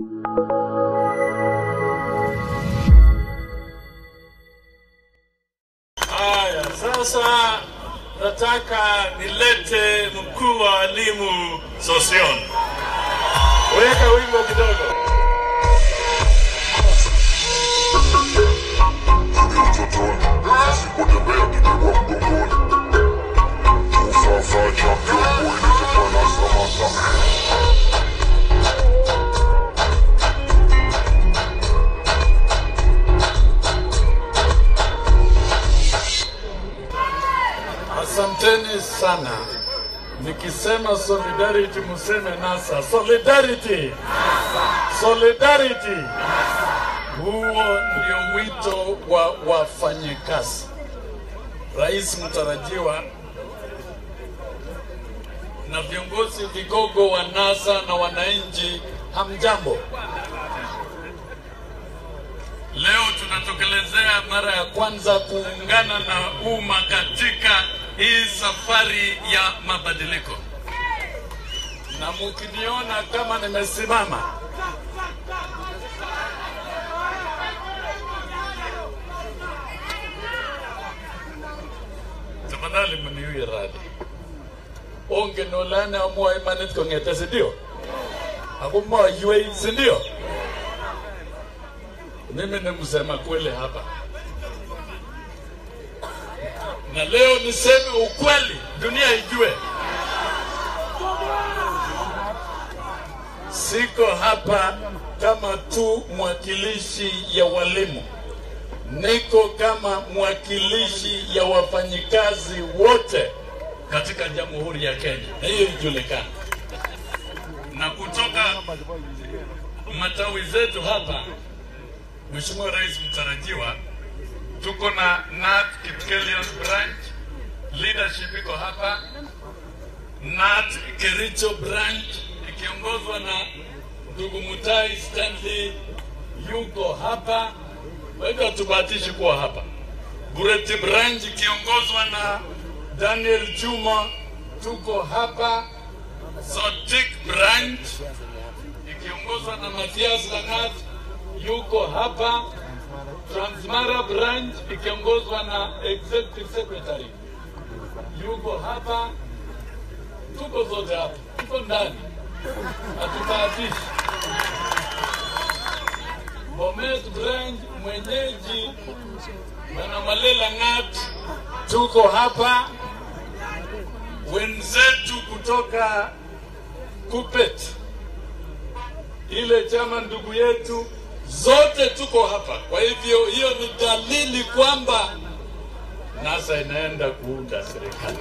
Haya, sasa nataka nilete mkuu wa walimu Sosion. Weka wimbo kidogo. Asanteni sana. Nikisema solidarity museme NASA. Solidarity. Solidarity. Huo ndio wito wa wafanyikazi. Rais mtarajiwa na viongozi vigogo wa NASA na wananchi, hamjambo. Leo tunatokelezea mara ya kwanza kuungana na umma katika hii safari ya mabadiliko, na mkiniona kama nimesimama, tafadhali mniwie radhi. Onge nolane amwoe imanit kong'ete, si ndio? Ako moiywei, si ndio? Mimi ni msema kweli hapa, na leo niseme ukweli, dunia ijue. Siko hapa kama tu mwakilishi ya walimu, niko kama mwakilishi ya wafanyikazi wote katika Jamhuri ya Kenya, na hiyo ijulikane. Na kutoka matawi zetu hapa Mheshimiwa Rais mtarajiwa, tuko na NAT Kipkelion branch leadership iko hapa, NAT Kericho branch ikiongozwa na ndugu Mutai Stanley yuko hapa, kwa hivyo hatubahatishi kuwa hapa. Bureti branch ikiongozwa na Daniel Juma tuko hapa. Sotik branch ikiongozwa na Mathias Langat yuko hapa. Transmara branch ikiongozwa na executive secretary yuko hapa. Tuko zote hapa, tuko ndani, hatubahatishi. Bomet branch mwenyeji Bwana Malela Ng'at tuko hapa. Wenzetu kutoka Kupet ile chama ndugu yetu zote tuko hapa. Kwa hivyo hiyo ni dalili kwamba NASA inaenda kuunda serikali.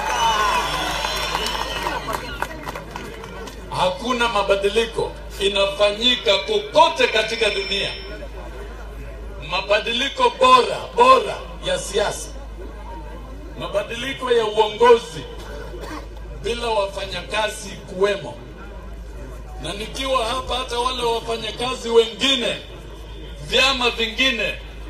Hakuna mabadiliko inafanyika kokote katika dunia, mabadiliko bora bora ya siasa, mabadiliko ya uongozi bila wafanyakazi kuwemo na nikiwa hapa, hata wale wafanyakazi wengine, vyama vingine,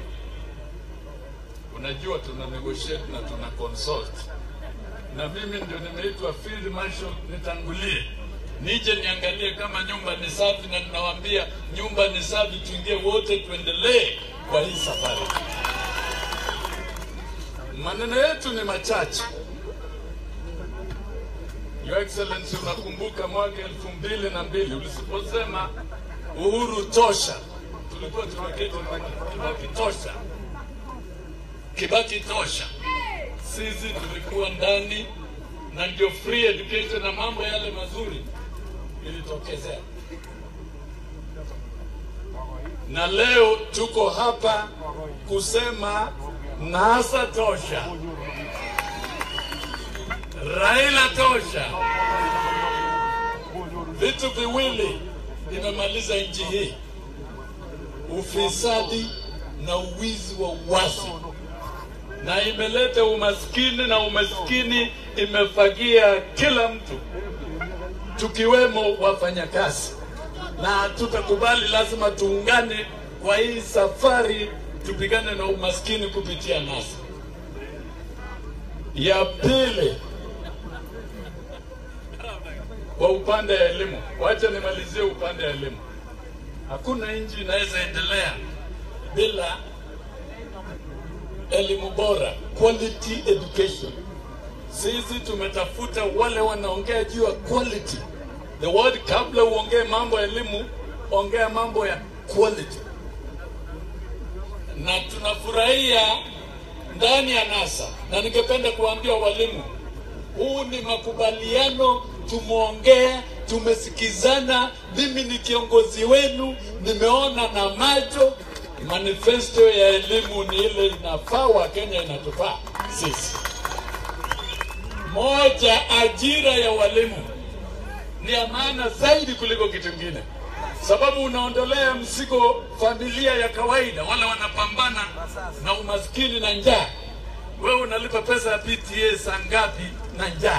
unajua tuna negotiate na tuna consult, na mimi ndio nimeitwa field marshal, nitangulie nije niangalie kama nyumba ni safi, na ninawaambia nyumba ni safi, tuingie wote, tuendelee kwa hii safari. Maneno yetu ni machache. Your Excellency, unakumbuka mwaka elfu mbili na mbili uliposema uhuru tosha, tulikuwa tumeketi Kibaki tosha, Kibaki tosha. Sisi tulikuwa ndani na ndio free education na mambo yale mazuri ilitokezea, na leo tuko hapa kusema NASA tosha. Raila tosha. Vitu viwili vimemaliza nchi hii, ufisadi na uwizi wa uwazi, na imeleta umaskini, na umaskini imefagia kila mtu, tukiwemo wafanyakazi, na hatutakubali. Lazima tuungane kwa hii safari, tupigane na umaskini kupitia NASA. Ya pili kwa upande ya elimu, wacha nimalizie upande ya elimu. Hakuna nchi inaweza endelea bila elimu bora, quality education. Sisi tumetafuta wale wanaongea juu ya quality. The word, kabla uongee mambo ya elimu, ongea mambo ya quality. Na tunafurahia ndani ya NASA, na ningependa kuambia walimu, huu ni makubaliano, tumeongea, tumesikizana. Mimi ni kiongozi wenu, nimeona na macho. Manifesto ya elimu ni ile inafaa Wakenya, inatufaa sisi. Moja, ajira ya walimu ni ya maana zaidi kuliko kitu kingine, sababu unaondolea mzigo familia ya kawaida, wale wanapambana na umaskini na njaa. Wewe unalipa pesa ya PTA saa ngapi na njaa?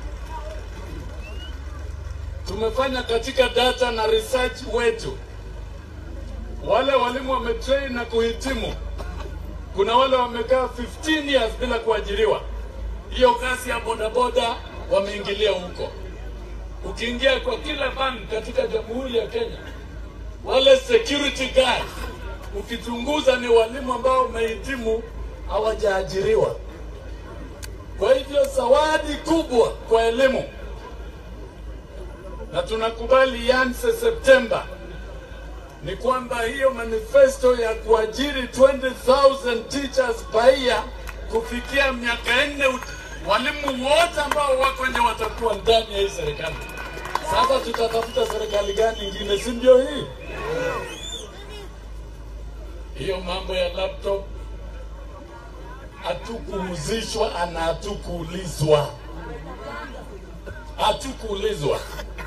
Tumefanya katika data na research wetu, wale walimu wametrain na kuhitimu, kuna wale wamekaa 15 years bila kuajiriwa. Hiyo kazi ya bodaboda wameingilia huko. Ukiingia kwa kila bank katika Jamhuri ya Kenya, wale security guards ukichunguza ni walimu ambao wamehitimu hawajaajiriwa. Kwa hivyo zawadi kubwa kwa elimu, na tunakubali ianze Septemba, ni kwamba hiyo manifesto ya kuajiri 20,000 teachers per year kufikia miaka nne, walimu wote ambao wako nje watakuwa ndani ya hii serikali. Sasa tutatafuta serikali gani ingine, si ndio hii? Hiyo mambo ya laptop hatukuhusishwa na hatukuulizwa, hatukuulizwa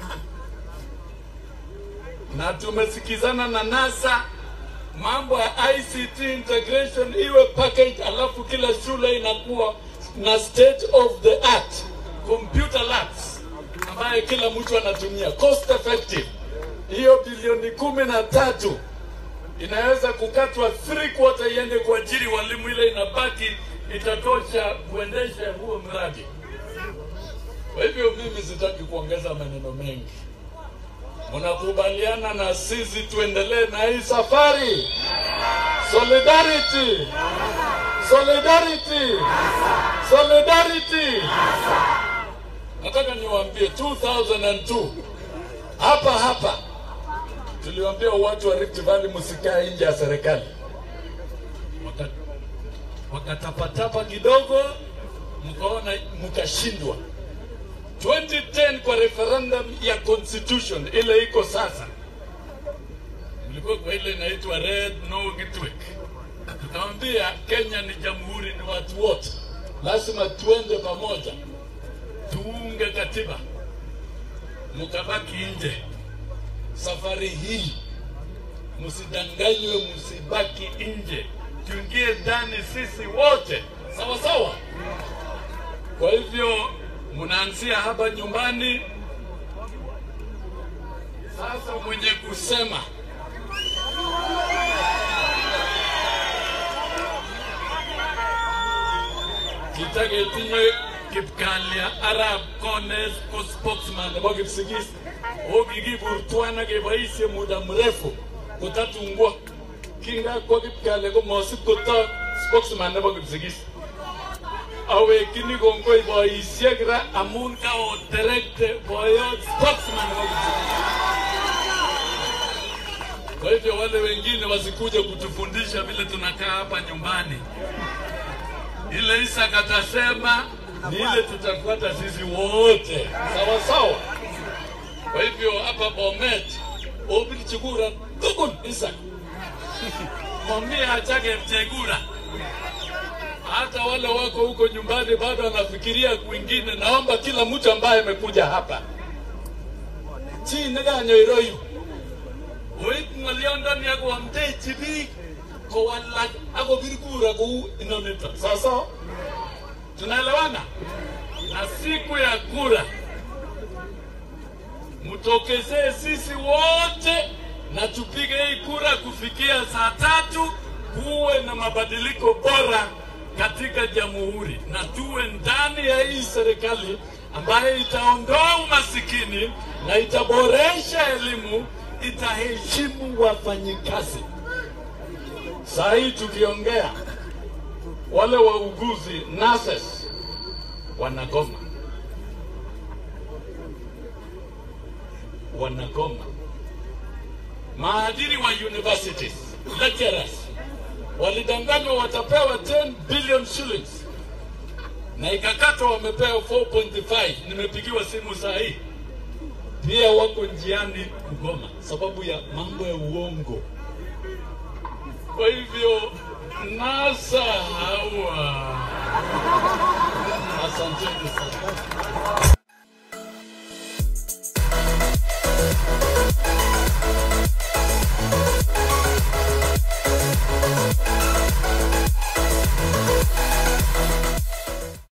na tumesikizana na NASA mambo ya ICT integration iwe package, alafu kila shule inakuwa na state of the art computer labs ambaye kila mtu anatumia cost effective. Hiyo bilioni kumi na tatu inaweza kukatwa three quarter iende kuajiri walimu, ile inabaki itatosha kuendesha huo mradi. Kwa hivyo mimi sitaki kuongeza maneno mengi. Mnakubaliana na sisi tuendelee na hii safari? Solidarity, solidarity, solidarity. Nataka niwaambie 2002 hapa hapa tuliwaambia watu wa Rift Valley msikae nje ya serikali, Waka- wakatapatapa kidogo, mkaona mkashindwa. 2010 kwa referendum ya constitution ile iko sasa, mlikuwa kwa ile inaitwa red no network. Tukamwambia Kenya ni jamhuri, ni watu wote, lazima tuende pamoja, tuunge katiba. Mkabaki nje. Safari hii msidanganywe, msibaki nje, tuingie ndani sisi wote, sawa sawa. Kwa hivyo mnaanzia hapa nyumbani. Sasa mwenye kusema kitagetinye kipkalya arab kones ko spokesman nebo kipsigis o kikiburtwana keboishe muda mrefu kotatungwa kingakwa kipkalya komosib kotok spokesman nebo kipsigis awekchini kongoi boisiek ra amun kaoterekte boyot spokesman nebo Kipsigis. Kwa hivyo wale wengine wasikuje kutufundisha vile tunakaa hapa nyumbani. Ile Isa katasema ni ile tutafuata sisi wote, sawa sawa. Kwa hivyo hapa Bomet obili chukura tukun Isa mwambie achake mchegura hata wale wako huko nyumbani bado wanafikiria kwingine. Naomba kila mtu ambaye amekuja hapa chineganyoi oib ng'olyondoni ak koamtechi biik kowalak ak kobir kura kou inoniton. Sasa tunaelewana? Na siku ya kura mtokezee sisi wote na tupige hii kura kufikia saa tatu, kuwe na mabadiliko bora katika jamhuri na tuwe ndani ya hii serikali ambayo itaondoa umasikini na itaboresha elimu itaheshimu wafanyikazi. Saa hii tukiongea, wale wauguzi nurses wanagoma, wanagoma. Maadiri wa universities lecturers walidanganywa watapewa 10 billion shillings na ikakatwa wamepewa 4.5. Nimepigiwa simu saa hii, pia wako njiani kugoma sababu ya mambo ya uongo. Kwa hivyo NASA hawa, asanteni sana.